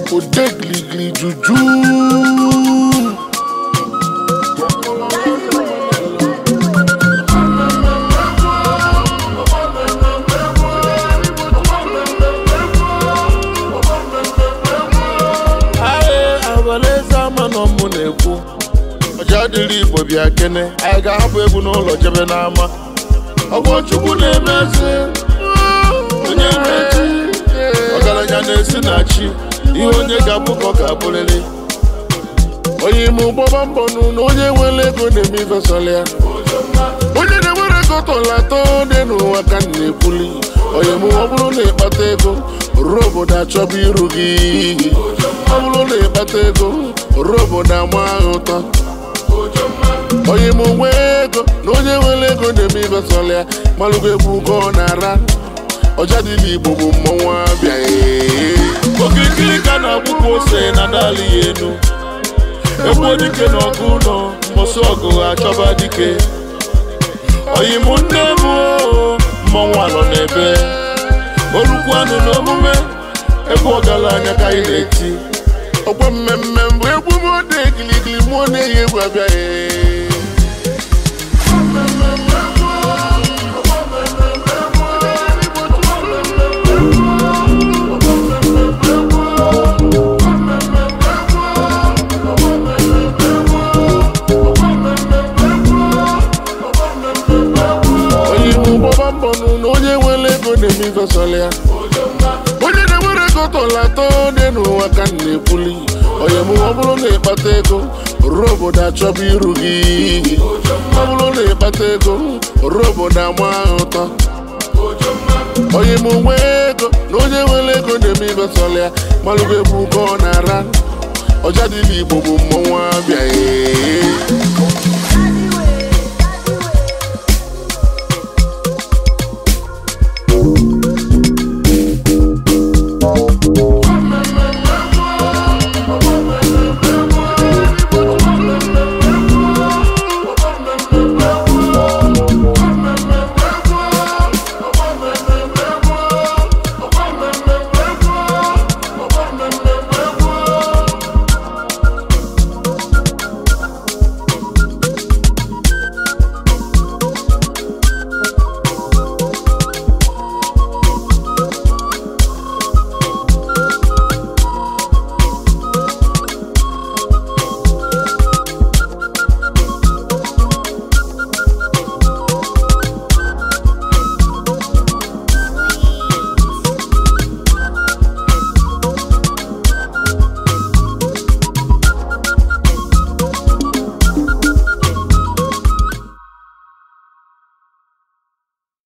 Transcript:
ode giligili juju Aye, abaleze ama nọ mụ na-ekwu ọja dịrị igbo bịa kene anyị ga-ahapụ egwu n'ụlọ jebe n'ama ọgbọ chukwu na-eme eze onye na-echi ọgaranya na-esi na chi ihe onye ga-abụ ka ọ ga-abụrịrị onye ime ụgbọba mbọ nụ na onye nwere ego na-eme ifesọla ya onye na-enwere ego tọla atọ dị n'ụwa ka m na-ekwuli onye mụ ọ bụrụ na ịkpata ego ruo obodo achọba iru gị ọ bụrụ na ịkpata ego ruo obodo ama ahụ ụtọ onye mụ nwee ego na onye nwere ego na-eme ifesọla ya malụgo egwu ka ọ na-ara ọja dị n'igbo bụ mmọnwụ abịa okirikiri ka na-akwụkwọ ose na dali ya enu egbuo dike na ọgụ ụlọ mbọsị ọgụ achọba dike oyi mụ nne m oo, mmọnwụ anọ n'ebe olukwu anụ n'omume egwu ọgaranya ka anyị na-eti ọgbọ mmemme mbụ egwu m ode giligili mụọ na-eyi egwu abịaghị onye ime ụgbọba mbọ nụ na onye nwere ego na-eme ifesọla ya onye na-enwere ego tọla atọ dị n'ụwa ka m na-ekwuli onye mụ ọ bụrụ na ịkpata ego ruo obodo achọba iru gị ọ bụrụ na ịkpata ego ruo obodo ama ahụ ụtọ onye mụ nwee ego na onye nwere ego na-eme ifesọla ya malụgo egwu ka ọ na-ara ọja dị n'igbo bụ mmọnwụ abịa